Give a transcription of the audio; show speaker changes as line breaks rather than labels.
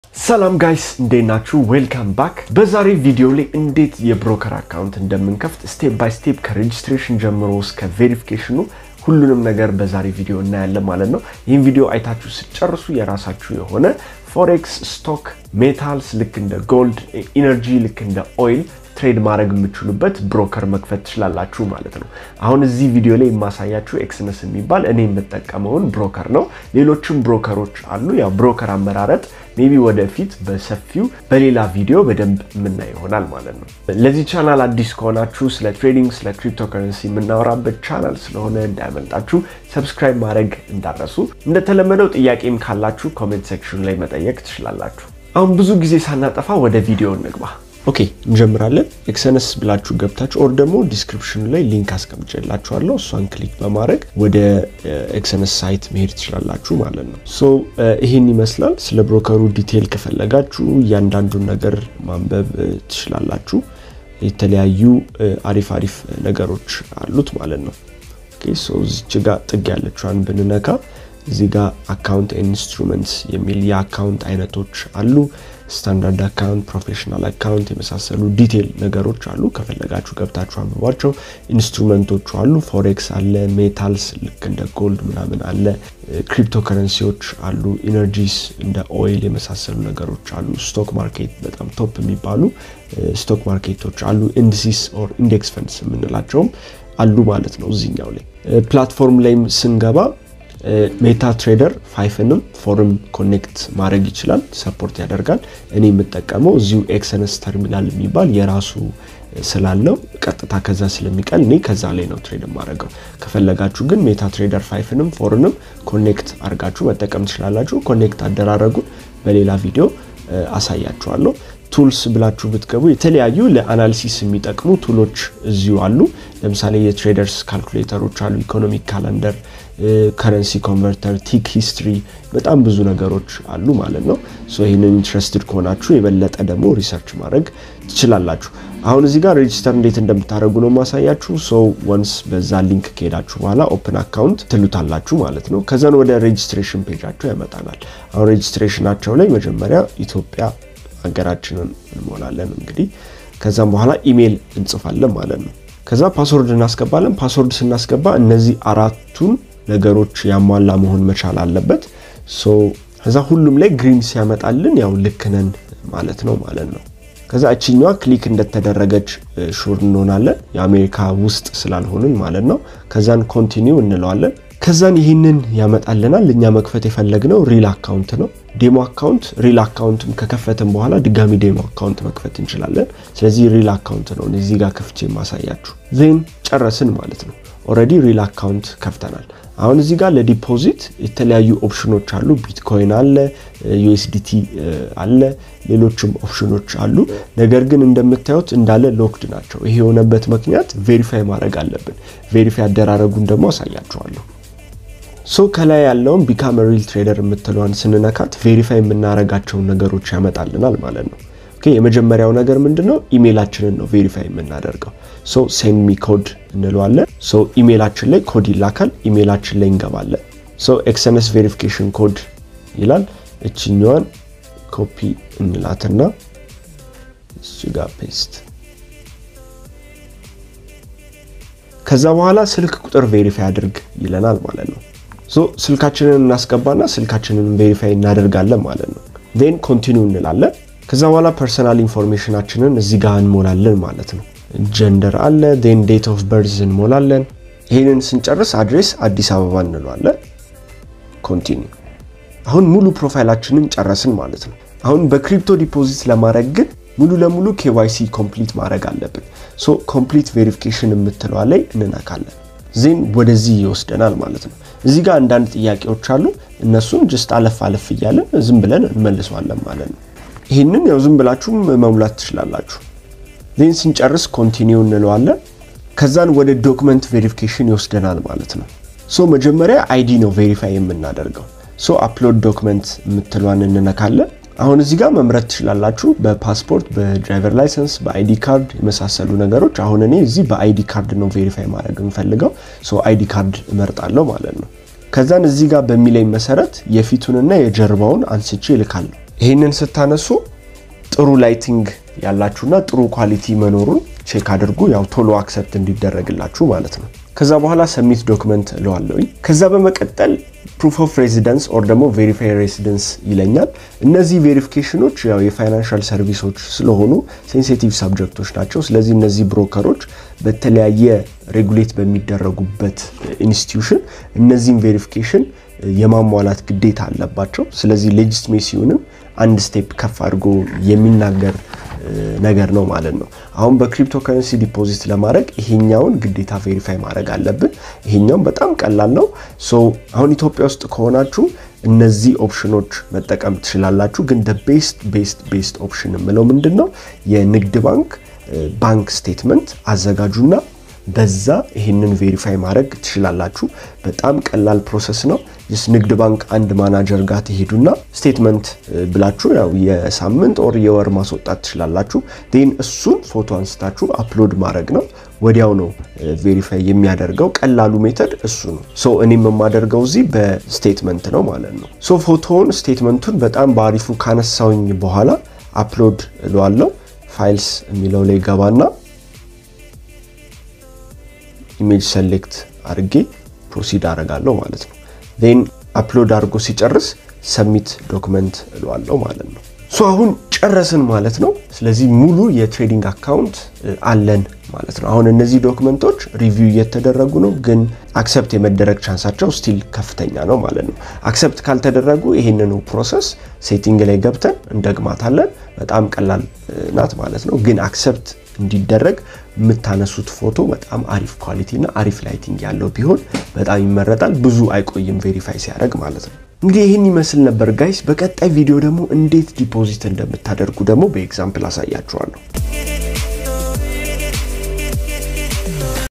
ሰላም ጋይስ እንዴት ናችሁ? ዌልካም ባክ። በዛሬ ቪዲዮ ላይ እንዴት የብሮከር አካውንት እንደምንከፍት ስቴፕ ባይ ስቴፕ ከሬጅስትሬሽን ጀምሮ እስከ ቬሪፊኬሽኑ ሁሉንም ነገር በዛሬ ቪዲዮ እናያለን ማለት ነው። ይህን ቪዲዮ አይታችሁ ስጨርሱ የራሳችሁ የሆነ ፎሬክስ፣ ስቶክ፣ ሜታልስ ልክ እንደ ጎልድ፣ ኢነርጂ ልክ እንደ ኦይል ትሬድ ማድረግ የምችሉበት ብሮከር መክፈት ትችላላችሁ ማለት ነው። አሁን እዚህ ቪዲዮ ላይ የማሳያችሁ ኤክስነስ የሚባል እኔ የምጠቀመውን ብሮከር ነው። ሌሎችም ብሮከሮች አሉ። ያው ብሮከር አመራረጥ ሜቢ ወደፊት በሰፊው በሌላ ቪዲዮ በደንብ የምናይ ይሆናል ማለት ነው። ለዚህ ቻናል አዲስ ከሆናችሁ ስለ ትሬዲንግ፣ ስለ ክሪፕቶ ከረንሲ የምናወራበት ቻናል ስለሆነ እንዳያመልጣችሁ ሰብስክራይብ ማድረግ እንዳረሱ። እንደተለመደው ጥያቄም ካላችሁ ኮሜንት ሴክሽን ላይ መጠየቅ ትችላላችሁ። አሁን ብዙ ጊዜ ሳናጠፋ ወደ ቪዲዮ እንግባ። ኦኬ እንጀምራለን። ኤክሰነስ ብላችሁ ገብታችሁ ኦር ደግሞ ዲስክሪፕሽኑ ላይ ሊንክ አስቀምጬላችኋለሁ። እሷን ክሊክ በማድረግ ወደ ኤክሰነስ ሳይት መሄድ ትችላላችሁ ማለት ነው። ሶ ይህን ይመስላል። ስለ ብሮከሩ ዲቴይል ከፈለጋችሁ እያንዳንዱን ነገር ማንበብ ትችላላችሁ። የተለያዩ አሪፍ አሪፍ ነገሮች አሉት ማለት ነው። እዚች ጋ ጥግ ያለችዋን ብንነካ እዚህ ጋር አካውንት ኢንስትሩመንትስ የሚል የአካውንት አይነቶች አሉ። ስታንዳርድ አካውንት፣ ፕሮፌሽናል አካውንት የመሳሰሉ ዲቴል ነገሮች አሉ። ከፈለጋችሁ ገብታችሁ አንብቧቸው። ኢንስትሩመንቶቹ አሉ። ፎሬክስ አለ፣ ሜታልስ ልክ እንደ ጎልድ ምናምን አለ፣ ክሪፕቶ ከረንሲዎች አሉ፣ ኢነርጂስ እንደ ኦይል የመሳሰሉ ነገሮች አሉ። ስቶክ ማርኬት በጣም ቶፕ የሚባሉ ስቶክ ማርኬቶች አሉ። ኢንዲሲስ ኦር ኢንዴክስ ፈንድስ የምንላቸውም አሉ ማለት ነው። እዚኛው ላይ ፕላትፎርም ላይም ስንገባ ሜታ ትሬደር ፋይፍንም ፎርም ኮኔክት ማድረግ ይችላል፣ ሰፖርት ያደርጋል። እኔ የምጠቀመው እዚሁ ኤክሰነስ ተርሚናል የሚባል የራሱ ስላለው ቀጥታ ከዛ ስለሚቀል እኔ ከዛ ላይ ነው ትሬድ የማደርገው። ከፈለጋችሁ ግን ሜታ ትሬደር ፋይፍንም ፎርንም ኮኔክት አድርጋችሁ መጠቀም ትችላላችሁ። ኮኔክት አደራረጉን በሌላ ቪዲዮ አሳያችኋለሁ። ቱልስ ብላችሁ ብትገቡ የተለያዩ ለአናሊሲስ የሚጠቅሙ ቱሎች እዚሁ አሉ። ለምሳሌ የትሬደርስ ካልኩሌተሮች አሉ፣ ኢኮኖሚክ ካላንደር፣ ከረንሲ ኮንቨርተር፣ ቲክ ሂስትሪ፣ በጣም ብዙ ነገሮች አሉ ማለት ነው። ይህንን ኢንትረስትድ ከሆናችሁ የበለጠ ደግሞ ሪሰርች ማድረግ ትችላላችሁ። አሁን እዚህ ጋር ሬጂስተር እንዴት እንደምታደርጉ ነው ማሳያችሁ። ሶ ወንስ በዛ ሊንክ ከሄዳችሁ በኋላ ኦፕን አካውንት ትሉታላችሁ ማለት ነው። ከዛን ወደ ሬጂስትሬሽን ፔጃቸው ያመጣናል። አሁን ሬጂስትሬሽናቸው ላይ መጀመሪያ ኢትዮጵያ ሀገራችንን እንሞላለን እንግዲህ ከዛም በኋላ ኢሜይል እንጽፋለን ማለት ነው። ከዛ ፓስወርድ እናስገባለን። ፓስወርድ ስናስገባ እነዚህ አራቱን ነገሮች ያሟላ መሆን መቻል አለበት። ሶ ከዛ ሁሉም ላይ ግሪን ሲያመጣልን ያው ልክ ነን ማለት ነው ማለት ነው። ከዛ እችኛዋ ክሊክ እንደተደረገች ሹር እንሆናለን የአሜሪካ ውስጥ ስላልሆንን ማለት ነው። ከዛን ኮንቲኒው እንለዋለን። ከዛን ይህንን ያመጣልናል። እኛ መክፈት የፈለግነው ሪል አካውንት ነው። ዴሞ አካውንት ሪል አካውንትም ከከፈትን በኋላ ድጋሚ ዴሞ አካውንት መክፈት እንችላለን። ስለዚህ ሪል አካውንት ነው እዚህ ጋር ከፍቼ የማሳያችሁ። ዜን ጨረስን ማለት ነው። ኦልሬዲ ሪል አካውንት ከፍተናል። አሁን እዚህ ጋር ለዲፖዚት የተለያዩ ኦፕሽኖች አሉ። ቢትኮይን አለ፣ ዩኤስዲቲ አለ፣ ሌሎችም ኦፕሽኖች አሉ። ነገር ግን እንደምታዩት እንዳለ ሎክድ ናቸው። ይሄ የሆነበት ምክንያት ቬሪፋይ ማድረግ አለብን። ቬሪፋይ አደራረጉን ደግሞ አሳያችኋለሁ። ሶ ከላይ ያለውን ቢካም ሪል ትሬደር የምትለዋን ስንነካት ቬሪፋይ የምናደርጋቸውን ነገሮች ያመጣልናል ማለት ነው። የመጀመሪያው ነገር ምንድን ነው? ኢሜይላችንን ነው ቬሪፋይ የምናደርገው። ሶ ሴንድ ሚ ኮድ እንለዋለን። ሶ ኢሜይላችን ላይ ኮድ ይላካል። ኢሜይላችን ላይ እንገባለን። ሶ ኤክስኤንኤስ ቬሪፊኬሽን ኮድ ይላል። እችኛዋን ኮፒ እንላትና እሱ ጋር ፔስት ከዛ በኋላ ስልክ ቁጥር ቬሪፋይ አድርግ ይለናል ማለት ነው። ሶ ስልካችንን እናስገባና ስልካችንን ቬሪፋይ እናደርጋለን ማለት ነው። ዜን ኮንቲኒው እንላለን። ከዛ በኋላ ፐርሰናል ኢንፎርሜሽናችንን እዚህ ጋር እንሞላለን ማለት ነው። ጀንደር አለ፣ ዜን ዴት ኦፍ በርዝ እንሞላለን። ይህንን ስንጨርስ አድሬስ አዲስ አበባ እንለዋለን። ኮንቲኒው። አሁን ሙሉ ፕሮፋይላችንን ጨረስን ማለት ነው። አሁን በክሪፕቶ ዲፖዚት ለማድረግ ግን ሙሉ ለሙሉ ኬዋይሲ ኮምፕሊት ማድረግ አለብን። ሶ ኮምፕሊት ቬሪፊኬሽን የምትለዋ ላይ እንነካለን። ዜን ወደዚህ ይወስደናል ማለት ነው። እዚህ ጋር አንዳንድ ጥያቄዎች አሉ። እነሱን ጅስት አለፍ አለፍ እያለን ዝም ብለን እንመልሰዋለን ማለት ነው። ይህንን ያው ዝም ብላችሁም መሙላት ትችላላችሁ። ዜን ስንጨርስ ኮንቲኒው እንለዋለን። ከዛን ወደ ዶክመንት ቬሪፊኬሽን ይወስደናል ማለት ነው። ሶ መጀመሪያ አይዲ ነው ቬሪፋይ የምናደርገው። ሶ አፕሎድ ዶክመንት የምትሏን እንነካለን። አሁን እዚህ ጋር መምረጥ ትችላላችሁ። በፓስፖርት፣ በድራይቨር ላይሰንስ፣ በአይዲ ካርድ የመሳሰሉ ነገሮች። አሁን እኔ እዚህ በአይዲ ካርድ ነው ቬሪፋይ ማድረግ የምፈልገው። ሶ አይዲ ካርድ እመርጣለሁ ማለት ነው። ከዛን እዚህ ጋር በሚለኝ መሰረት የፊቱንና የጀርባውን አንስቼ እልካለሁ። ይህንን ስታነሱ ጥሩ ላይቲንግ ያላችሁና ጥሩ ኳሊቲ መኖሩን ቼክ አድርጉ። ያው ቶሎ አክሰፕት እንዲደረግላችሁ ማለት ነው። ከዛ በኋላ ሰሚት ዶክመንት እለዋለሁኝ። ከዛ በመቀጠል ፕሩፍ ኦፍ ሬዚደንስ ኦር ደግሞ ቬሪፋይ ሬዚደንስ ይለኛል። እነዚህ ቬሪፊኬሽኖች ያው የፋይናንሻል ሰርቪሶች ስለሆኑ ሴንሲቲቭ ሳብጀክቶች ናቸው። ስለዚህ እነዚህ ብሮከሮች በተለያየ ሬጉሌት በሚደረጉበት ኢንስቲትዩሽን እነዚህም ቬሪፊኬሽን የማሟላት ግዴታ አለባቸው። ስለዚህ ሌጂስሜሲውንም አንድ ስቴፕ ከፍ አድርጎ የሚናገር ነገር ነው ማለት ነው። አሁን በክሪፕቶ ከረንሲ ዲፖዚት ለማድረግ ይሄኛውን ግዴታ ቬሪፋይ ማድረግ አለብን። ይሄኛውን በጣም ቀላል ነው። ሶ አሁን ኢትዮጵያ ውስጥ ከሆናችሁ እነዚህ ኦፕሽኖች መጠቀም ትችላላችሁ። ግን ቤስት ቤስት ቤስት ኦፕሽን የምለው ምንድን ነው? የንግድ ባንክ ባንክ ስቴትመንት አዘጋጁና በዛ ይህንን ቬሪፋይ ማድረግ ትችላላችሁ። በጣም ቀላል ፕሮሰስ ነው። ስ ንግድ ባንክ አንድ ማናጀር ጋር ትሄዱና ስቴትመንት ብላችሁ ያው የሳምንት ኦር የወር ማስወጣት ትችላላችሁ። ን እሱን ፎቶ አንስታችሁ አፕሎድ ማድረግ ነው። ወዲያው ነው ቬሪፋይ የሚያደርገው። ቀላሉ ሜተድ እሱ ነው። ሶ እኔም የማደርገው እዚህ በስቴትመንት ነው ማለት ነው። ሶ ፎቶውን ስቴትመንቱን በጣም በአሪፉ ካነሳውኝ በኋላ አፕሎድ እለዋለሁ። ፋይልስ የሚለው ላይ ገባና ኢሜጅ ሰሌክት አድርጌ ፕሮሲድ አደርጋለሁ ማለት ነው። ዜን አፕሎድ አድርጎ ሲጨርስ ሰሚት ዶክመንት እለዋለሁ ማለት ነው። ሶ አሁን ጨረስን ማለት ነው። ስለዚህ ሙሉ የትሬዲንግ አካውንት አለን ማለት ነው። አሁን እነዚህ ዶክመንቶች ሪቪው እየተደረጉ ነው፣ ግን አክሰፕት የመደረግ ቻንሳቸው ስቲል ከፍተኛ ነው ማለት ነው። አክሰፕት ካልተደረጉ ይህንኑ ፕሮሰስ ሴቲንግ ላይ ገብተን እንደግማታለን። በጣም ቀላል ናት ማለት ነው። ግን አክሰፕት እንዲደረግ የምታነሱት ፎቶ በጣም አሪፍ ኳሊቲ እና አሪፍ ላይቲንግ ያለው ቢሆን በጣም ይመረጣል። ብዙ አይቆይም ቬሪፋይ ሲያደርግ ማለት ነው። እንግዲህ ይህን ይመስል ነበር ጋይስ። በቀጣይ ቪዲዮ ደግሞ እንዴት ዲፖዚት እንደምታደርጉ ደግሞ በኤግዛምፕል አሳያችኋለሁ።